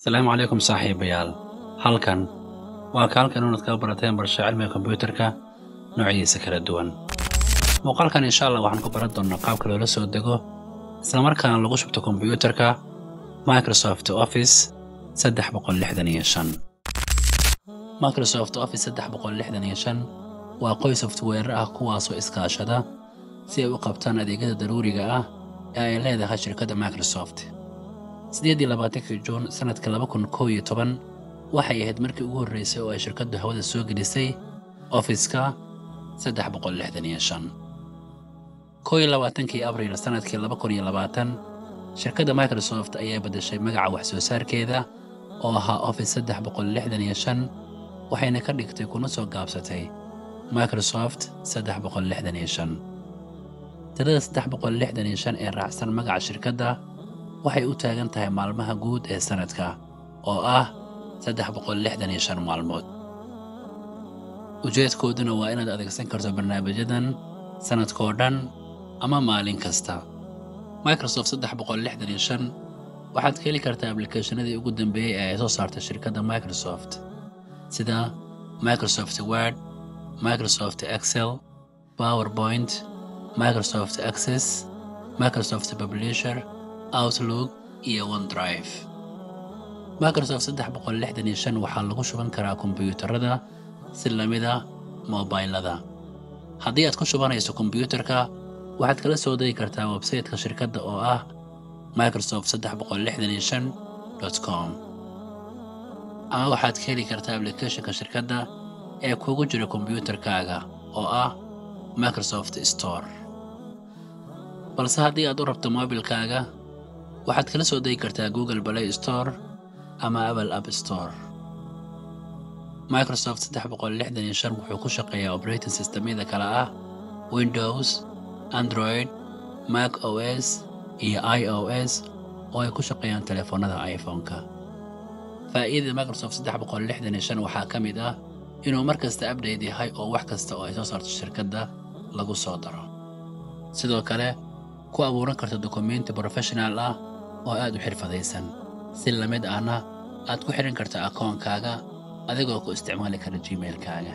asalaamu calaykum saaxiibayaal halkan waa ka halkan inaad kaga barateen barasha cilmiga kombiyuutarka noocyadiisa kala duwan muuqaalkan insha allah waxaan ku baran doonnaa qaabka loola soo dego islamarkaana lagu shubto kombiyuutarka microsoft office saddex boqol lixdan iyo shan microsoft office saddex boqol lixdan iyo shan waa qoy softweere ah kuwaasoo iskaashada si ay u qabtaan adeegyada daruuriga ah ee ay leedahay shirkadda microsoft sideedii labaatankii juun sannadka laba kun kow iyo toban waxay ahayd markii ugu horraysay oo ay shirkaddu hawada soo gelisay ofiska saddex boqol lixdan iyo shan kow iyo labaatankii abriil sannadkii laba kun iyo labaatan shirkadda microsoft ayaa beddeshay magaca wax soo saarkeeda oo ahaa office saddex boqol lixdan iyo shan waxayna ka dhigtay kuna soo gaabsatay microsoft saddex boqol lixdan iyo shan tirada saddex boqol lixdan iyo shan ee raacsan magaca shirkadda waxay u taagan tahay maalmaha guud ee sannadka oo ah saddex boqol lixdan iyo shan maalmood ujeedkooduna waa inaad adeegsan karto barnaamijyadan sannadkoo dhan ama maalin kasta microsoft saddex boqol lixdan iyo shan waxaad ka heli kartaa ablikeeshanadii ugu dambeeyey ee ay soo saartay shirkadda microsoft sida microsoft word microsoft excel powerpoint microsoft access microsoft publisher outlook iyo onedrive microsoft saddex boqol lixdan iyo shan waxaa lagu shuban karaa kombiyuutarada si lamida mobaylada haddii aad ku shubanayso kombiyuutarka waxaad kala soo degi kartaa websayteka shirkadda oo ah microsoft saddex boqol lixdan iyo shan dot com ama waxaad ka heli kartaa ablikeeshinka shirkadda ee kugu jira kombiyuutarkaaga oo ah microsoft store balse haddii aad u rabto moobilkaaga waxaad kala soo degi kartaa google play store ama apple app store microsoft saddex boqol lixdan iyo shan wuxuu ku shaqeeyaa operating systemyada kale ah windows android mac os iyo i o s oo ay ku shaqeeyaan telefoonnada iphone-ka faa'iidada microsoft saddex boqol lixdan iyo shan waxaa ka mid ah inuu mar kasta abdate yahay oo wax kasta oo ay soo saarto shirkadda lagu soo daro sidoo kale ku abuuran karta dokumenti professional ah oo aad u xirfadaysan si la mid ahna aad ku xidhan karta akoonkaaga adigoo ku isticmaali kara gmailkaaga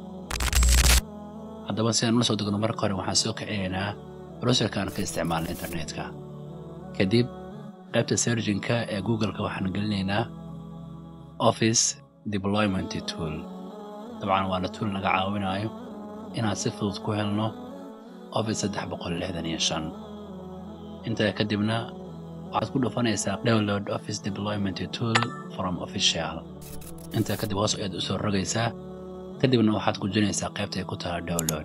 haddaba si aan ula soo degno marka hore waxaan soo kicinaynaa browserka aan ka isticmaalna internetka kadib qaybta serginka ee googleka waxaan gelinaynaa office deployment tool dabcan waana tool naga caawinayo inaan si fudud ku helno office saddex boqol lixdan iyo shan intaa kadibna waxaad ku dhufanaysaa download office deployment tool from official intaa kadib hoos ayaad u soo rogaysaa kadibna waxaad gujinaysaa qaybta ay ku tahay download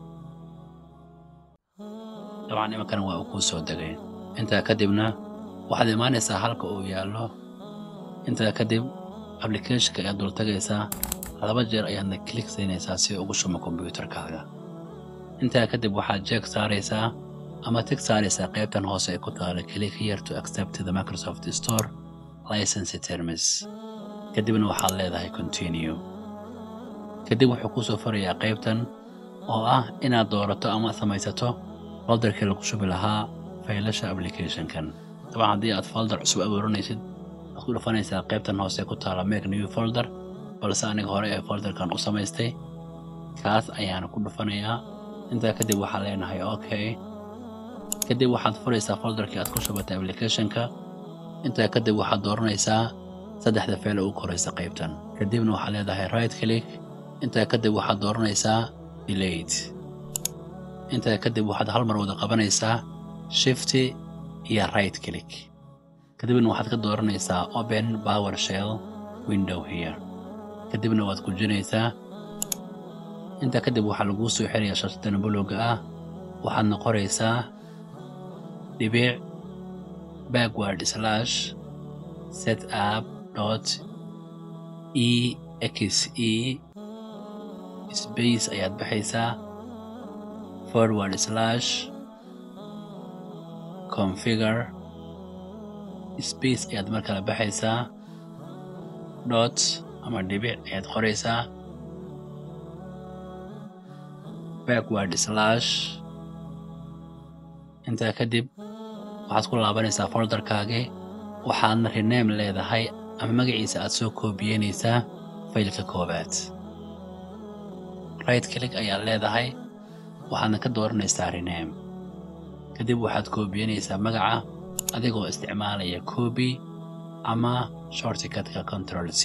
dabcan imankana waa uu kuu soo degay intaa kadibna waxaad imaanaysaa halka uu yaallo intaa kadib ablicathonka ayaad dultagaysaa laba jeer ayaadna klik siinaysaa si ugu shumo kombiyuutarkaaga intaa kadib waxaad jeeg saaraysaa ama tig saaraysaa qaybtan hoose ay ku taala click here to accept the microsoft store license terms kadibna waxaad leedahay continue kadib wuxuu kuu soo farayaa qaybtan oo ah inaad doorato ama samaysato folderkii lagu shubi lahaa faylasha applicationkan dabcan haddii aad folder cusub abuuranaysid waad ku dhufanaysaa qaybtan hoose ku taala make new folder balse aniga hore ee folderkan u samaystay kaas ayaana ku dhufanayaa intaa kadib waxaan leenahay okay kadib waxaad furaysaa folderkii aad ku shubatay applicationka intaa kadib waxaad dooranaysaa saddexda feele ugu koraysa qaybtan kadibna waxaad leedahay right click intaa kadib waxaad dooranaysaa delate intaa kadib waxaad hal mar wada qabanaysaa shifty iyo right click kadibna waxaad ka dooranaysaa open power shell window here kadibna waad gujinaysaa intaa kadib waxaa laguu soo xirayaa shaashadan bulowga ah waxaadna qoraysaa dhibic backward slash set up dot e x e space ayaad baxaysaa forward slash configure space ayaad mar kale baxaysaa dot ama dhibic ayaad qoraysaa backward slash intaa kadib waxaad ku laabanaysaa folderkaagii waxaadna rename leedahay ama magaciisa aad soo koobiyeynaysaa faylka koowaad right click ayaad leedahay waxaadna ka dooranaysaa rename kadib waxaad koobiyeynaysaa magaca adigoo isticmaalaya coobi ama shortikatka control c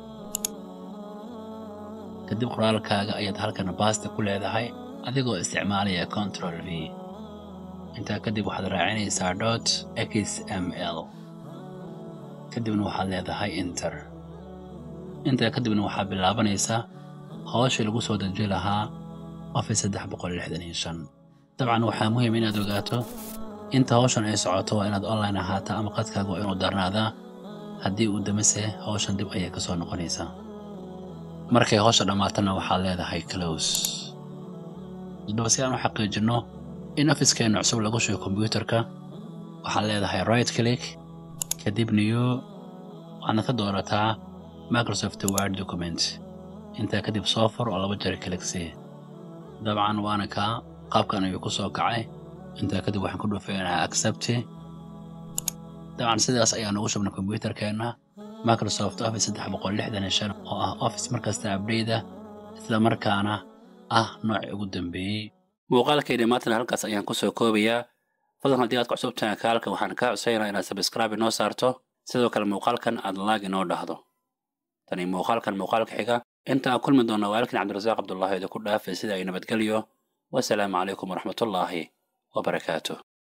kadib qoraalkaaga ayaad halkan baasta ku leedahay adigoo isticmaalaya control v intaa kadib waxaad raacinaysaa dot xml kadibna waxaad leedahay inter intaa kadibna waxaad bilaabanaysaa hawshii lagu soo deji lahaa office saddex boqol lixdan iyo shan dabcan waxaa muhiim inaad ogaato inta hawshan ay socoto waa inaad online ahaata ama qadkaaga waa inuu darnaadaa haddii uu damase hawshan dib ayay ka soo noqonaysaa markay hawsha dhammaatana waxaad leedahay close hadaba si aan u xaqiijinno in ofiskeenna cusub lagu shugo kombyuutarka waxaad leedahay right click kadib new waxaadna ka doorataa microsoft word document intaa kadib soo fur oo laba jeer cliksi dabcan waana kaa qaabkan ayuu ku soo kacay intaa kadib waxaan ku dhufeynaa accepti dabcan sidaas ayaan ugu shubnay kombyuutarkeenna microsoft office saddex boqol lixdan iyo shan oo ah office markasta abdheyda isla markaana ah noocii ugu dambeeyey muuqaalkayni maantana halkaas ayaan ku soo koobayaa fadlan haddii aad ku cusubtahay kaalka waxaan kaa codsaynaa inaad sabscribe inoo saarto sidoo kale muuqaalkan aad laag inoo dhahdo tani muuqaalkan muuqaalka xiga inta aan kulmi doonna waalkin cabdirasaaq cabdullaahi idinku dhaafay sida ay nabadgelyo wasalaamu calaykum waraxmatullaahi wabarakaatuh